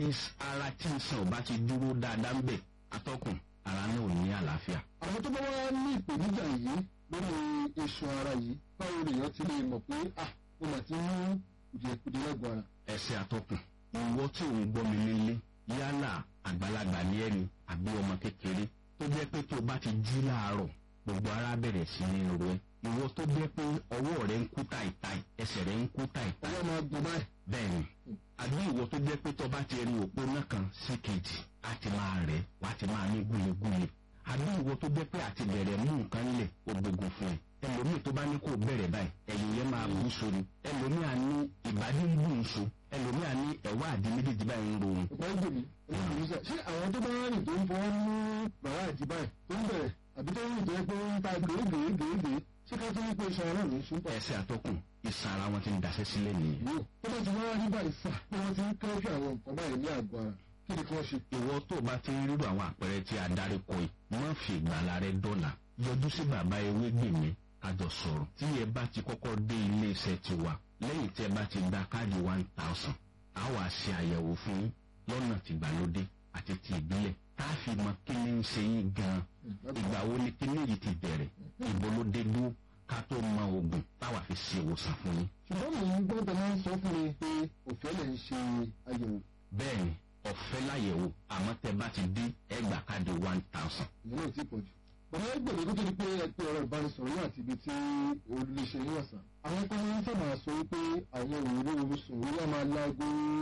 ara tí iṣan ò bá ti dúró dáadáa ń bẹ̀ atọ́kùn ara náà ò ní àlàáfíà. àwọn tó bá wá ní ìpèníjà yìí lórí iṣan ara yìí báwo lèèyàn ti lè mọ̀ pé ah mo mà ti ní kùdìẹ̀kùdìẹ̀ lẹ́gbọ̀n ara. ẹsẹ̀ atọ́kùn ìwọ tí ò ń gbọ́ mi nílé yálà àgbàlagbà ní ẹni àbí ọmọ kékeré tó jẹ́ pé tó o bá ti jí láàárọ̀ gbogbo ara bẹ̀rẹ̀ sí ní ro ẹ ìwọ tó jẹ́ pé ọwọ́ rẹ ń kú táìtáì ẹsẹ̀ rẹ ń kú táìtáì ọwọ́ máa gbọ̀n báyìí. bẹ́ẹ̀ni àbí ìwọ tó jẹ́ pé tó bá ti rí òpó náà kan sí kejì á ti máa rẹ̀ wá ti máa ní gúlegúle àbí ìwọ tó jẹ́ pé àti bẹ̀rẹ̀ mú nǹkan lẹ̀ ó gbógun fún ẹ ẹlòmíì tó bá ní kó bẹ̀rẹ̀ báyìí ẹ̀yìn yẹn máa bú sórí ẹlòmíì á ní ìbàdí ń bù ń so ẹlòmíì á ní ẹ̀wá àdí méjèèjì báyìí ń ro òun ọ̀pọ̀ ẹgbẹ́ mi ẹlẹ́yìn sẹ́ ṣé àwọn tó bá rìn tó ń fọwọ́ mú bàbá àti báyìí tó ń bẹ̀rẹ̀ àbí tó ń rìn tó yẹ pé ó ń ta gèégèégèégèé ṣé ká tó ń pe iṣan ara mi ṣùgbọ́n ẹsẹ̀ àtọkùn ìsàn ara wọn ti ń daṣẹ́ sílẹ̀ nìyẹn yóò tó bá ti wá rí báyìí fà pé wọ́n ti ń kẹ́jú àwọn nǹkan báyìí ní àgọ́ ara kí ni kí wọ́n ṣe. ìwọ tó o bá ti ń rírò àwọn àpẹẹrẹ tí a darí kọ yìí má fi ìgbàlá rẹ dọ́là yọjú sí bàbá ewé gbèmí kájọ sọ̀rọ̀ tí ẹ bá ti kọ́kọ́ dé ilé iṣẹ́ tiwa lẹ́yìn tí ẹ bá ti gba káàdì one thousand a wà ṣe àyẹ̀wò fún yín lọ́nà tìgbàlódé àti ti ìbílẹ̀ tá a fi mọ kí ni ń ṣe yín gan-an ìgbà wo ni kíní yìí ti bẹ̀rẹ̀ ìbò ló dé dúró ká tó mọ oògùn táwa fi ṣe ìwòsàn fún yín. ṣùgbọ́n mò ń gbọ́ tẹ̀lé sọ fún mi pé òfin lè ń ṣe àyẹ̀wò bẹ́ẹ̀ni ọ̀fẹ́ láyẹ̀wò àmọ́ tẹ bá ti dé ẹgbàá káàdì one thousand. ìyẹn náà ti pọ̀ jù. bàbá ẹgbẹ̀rún tó tó di pé ẹ pé ọ̀rọ̀ ìbánisọ̀rọ̀ yóò àti ibi tí olùléṣe yín ọ̀sán. àwọn kan máa ń sábà sọ wípé àwọn òwúrò oṣù orí á máa láago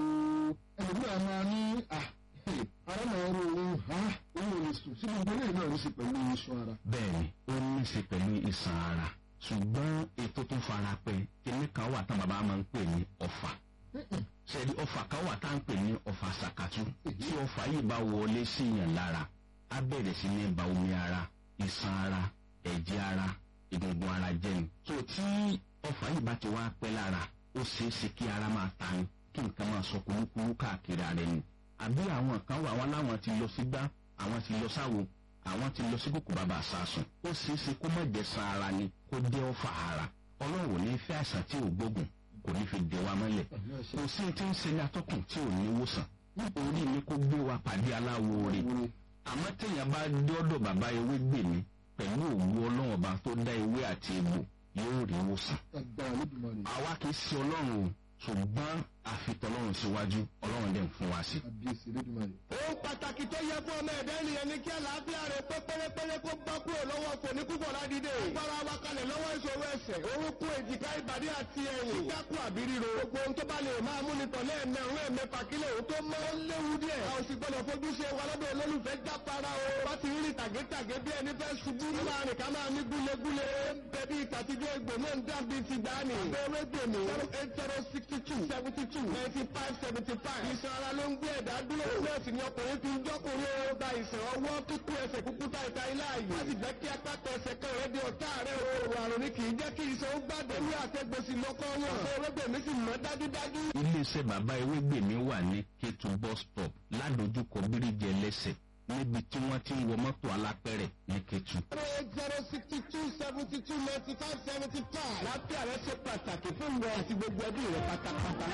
ẹlòmíràn máa ní à ara máa ń ro ohun ha òun ò lè sùn sí gbogbo eléyìí náà ní í ṣe pẹ̀lú iṣan ara. bẹ́ẹ̀ni ó ní í ṣe pẹ̀lú ìsàn ara ṣùgbọ́n ètò tó fara pẹ́ kíní kan wà tán bàbá máa ń pè ní ọ̀fà ṣẹ́ni ọ̀fà kan wà tá à ń pè ní ọ̀fà ṣàkàtú tí ọ̀fà yìí bá wọlé síyàn lára á bẹ̀rẹ̀ sí ní ba omi ara ìsàn ara ẹ̀jẹ̀ ara egungun ara jẹ́ ni. tó tí ọ̀fà yìí bá ti wá pẹ́ lára ó ṣeé ṣe kí ara máa ta ni kí nǹkan máa sọ kúlúkúlú káàkiri ara ẹni. àbí àwọn kan wà wọn láwọn ti lọ sígbá àwọn ti lọ sáwo àwọn ti lọ sí kòkò bàbá àsásùn ó ṣeé ṣe kó má jẹ́ san ara ni kó jẹ́ ọ̀fà ara ọlọ́run ò ní fẹ́ àìsàn tí ò gbógun kò ní fi dè wa mọ́lẹ̀ kò sí tí ń ṣe ní atọ́kùn tí ò ní wòsàn nítorí ni kó gbé wa pàdé aláwo rè àmọ́ téèyàn bá dọ́dọ̀ bàbá ewé gbè mí pẹ̀lú òwú ọlọ́run ọba tó dá ewé àti egbò yóò rí wòsàn. agbára lódùmarè àwa kì í ṣe ọlọ́run o ṣùgbọ́n àfitọ́lọ́run síwájú ọlọ́run dẹ̀ ń fún wa sí. àbíyèsí lódùmarè. ohun pàtàkì tó yẹ fún ọmọ ẹ̀dá ènìyàn ni kí àlàáfíà rẹ̀ pé pérépéré kó bá kúrò lọ́wọ́ fòní púpọ̀ ládìde. agbára wa kalẹ̀ lọ́wọ́ ìṣòro ẹsẹ̀ orúnkún èjìká ìbàdí àti ẹ̀yìn. kíkákù àbí ríro. gbogbo ohun tó bá lè máa mú ni tọ̀lé ẹ̀mẹ́ òun ẹ̀mẹ́fà kílẹ̀ òun tó mọ́ ó léwu díẹ̀. a ò sì gbọ́dọ̀ fojú ṣe wa lọ́dọ̀ olólùfẹ́ jápara o. wá ti rí tàgétàgé bí ẹni fẹ́ ṣubú. ó máa rìn ká máa ní gúlegúle. bẹbí ìtàtijọ́ egbò náà ń dàbí ti dání. abẹ́rẹ́ gbèmí. zero eight zero sixty two seventy two ninety five seventy five. ìṣàn ara ló ń gbé ẹ̀dá dúró. nọ́ọ̀sì ni ọkùnrin fi ń jọ́kùnrin ó gba ìṣàn ọwọ́ kíkú ẹsẹ̀ kúkú ta ìta ilé ààyè. wọ́n sì jẹ́ kí apáta ẹsẹ̀ kan rẹ̀ di ọ̀tá rẹ̀ o. àrùn ni kì í jẹ́ kí ìṣàn ó gbàdé. ní àtẹ̀gbèsì lọ́kọ́ wọn. ọ̀rẹ́gbẹ̀mí sì mọ́ dájúdájú. iléeṣẹ́ bàbá ewé gbè mí wà ní kétu bus stop ládojúkọ bíríjì ẹlẹ́sẹ̀ níbi tí wọ́n ti ń wọ mọ́tò alápẹ̀rẹ̀ ní kétu. zero eight zero sixty two seventy two ninety five seventy five. láfíà rẹ ṣe pàtàkì fún ìwọ àti gbogbo ẹbí rẹ pátápátá.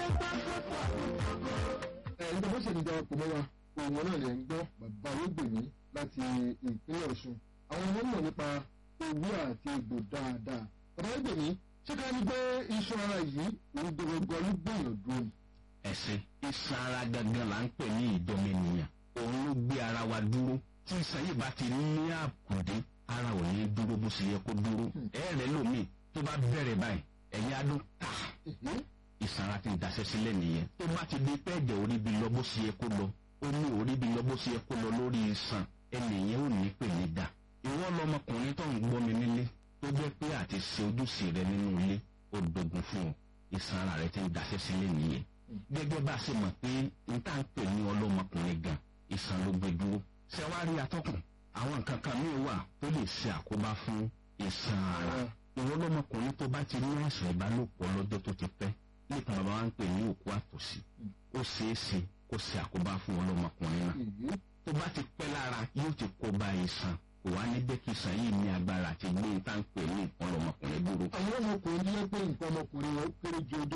ẹ̀ ń gbọ́ bó ṣe ní darapọ̀ mọ́ wa òun náà lè ń gbọ́ bàbá olóògbèmí láti ìpínlẹ̀ ọ̀ṣun àwọn ọmọ mọ̀ nípa owó àti egbò dáadáa bàbá olóògbèmí ṣé ká ní pé iṣan ara yìí òun gbogbo ló gbìyànjú dúró ni. ẹ̀sìn iṣan ara gangan là ń pè ní ìdọ́mẹnìyàn òun ló gbé ara wa dúró tí iṣan yìí bá ti ní àkùdé ara ò ní dúró bó ṣe yẹ kó dúró ẹ̀rẹ̀ lómi tó bá bẹ̀rẹ̀ báyìí ẹ̀yìn adó ta iṣan ara ti ń daṣẹ́ sílẹ̀ nìyẹn tó bá ti di pé ẹ̀jẹ̀ orí bi lọ bó ṣe yẹ kó lọ ó ní orí bi lọ bó ṣe yẹ kó lọ lórí iṣan ẹnìyẹn ò ní pè ní dà ìwọ lọmọkùnrin tó ń gbọ́ mi nílé tó jẹ́ pé àti ṣe ojúṣe rẹ nínú ilé ó dogun fún ọ iṣan ara rẹ ti ń daṣẹ́ sílẹ̀ nìyẹn gẹ́gẹ́ bá a ṣe mọ̀ pé n tá ń pè ní ọlọ́mọkùnrin gan iṣan ló gbé dúró ṣé wàá rí atọ́kùn àwọn nǹkan kan míì wà tó lè ṣe àkóbá fún iṣan ara ìwọ lọmọkùnrin tó bá ti ní àìsàn ìbálòpọ̀ lọ́jọ́ tó ti pẹ́ nípa bàbá wa ń pè ní òkú àtòsí ó ṣeé ṣe kó ṣe àkóbá fún ọlọ́mọkùnrin náà tó bá ti pẹ́ lára yóò ti kó bá iṣan kò wá ní jẹ́ kí iṣan yìí ní agbára àti gbé tá ń pè ní ọlọ́mọkùnrin dúró. àwọn ọmọkùnrin ní pé nǹkan ọmọkùnrin wọn kéré ju